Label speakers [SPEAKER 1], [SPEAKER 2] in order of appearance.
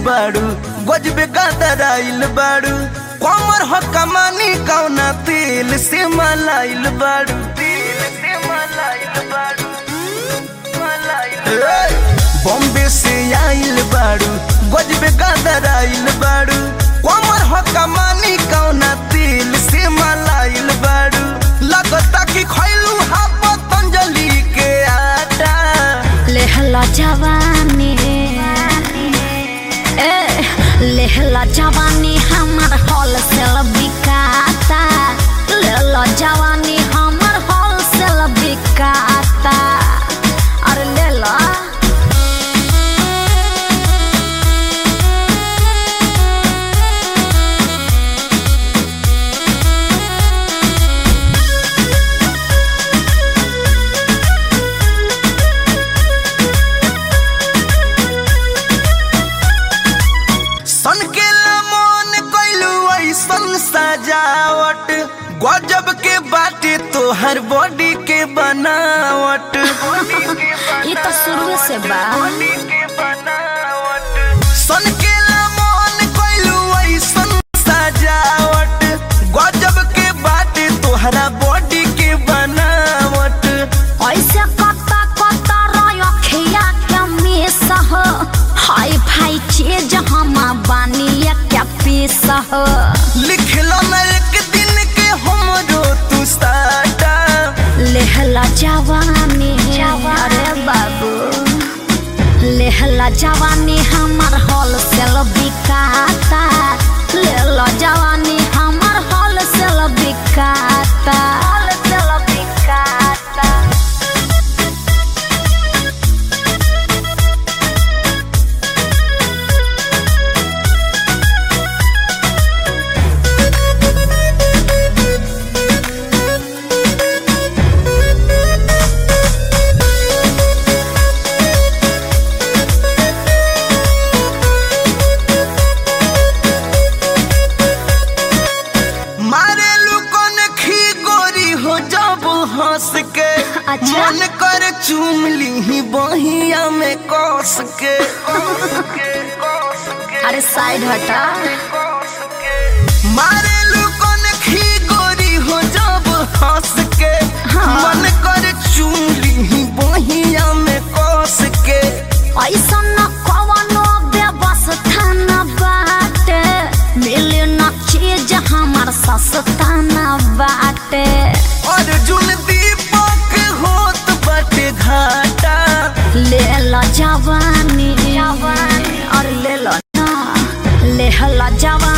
[SPEAKER 1] बाड़ू गजबे गदराइल बाड़ू कमर हो कमानी कौना तेल से मलाइल बाड़ू तेल से मलाइल बाड़ू बॉम्बे से आइल बाड़ू गजबे गदराइल बाड़ू कमर हो कमानी कौना तेल से मलाइल बाड़ू लगता कि खैलू हा पतंजलि के आटा
[SPEAKER 2] लेहला जवानी ए लेहला जवानी हमर होलसेल बिकाता लेला जवानी हमर होलसेल बिकाता अरे लेला
[SPEAKER 1] सन के मन कैलू ऐसन सजावट गजब के बाटे तोहर बॉडी के बनावट
[SPEAKER 2] ये तो शुरू से बा
[SPEAKER 1] सन के मन कैलू ऐसन सजावट गजब के बाटे तोहरा बॉडी के बनावट
[SPEAKER 2] ऐसे कता कता रखिया के मिस हो हाय फाई चीज हम बानी क्या पीस हो
[SPEAKER 1] लिखलो न एक दिन के हमरो तू साटा
[SPEAKER 2] लेहला जवानी अरे बाबू लेहला जवानी हमर होलसेल बिकाता लेला जवानी हमर होलसेल बिकाता होलसेल बिकाता
[SPEAKER 1] मारे लुकन खी गोरी हो जब हंस के
[SPEAKER 2] अच्छा।
[SPEAKER 1] मन कर चूम ली बहिया में कस के
[SPEAKER 2] अरे साइड हटा
[SPEAKER 1] मारे लुकन खी गोरी हो जब हंस के
[SPEAKER 2] हाँ।
[SPEAKER 1] मन कर चूम ली बहिया में कस के
[SPEAKER 2] ऐसा न कवनो व्यवस्था न बाटे मिले न चीज हमार सस्ता न बाटे
[SPEAKER 1] अर्जुन दीपक होत बटे घाटा
[SPEAKER 2] ले ला जवानी और ले लो ना ले ला जवानी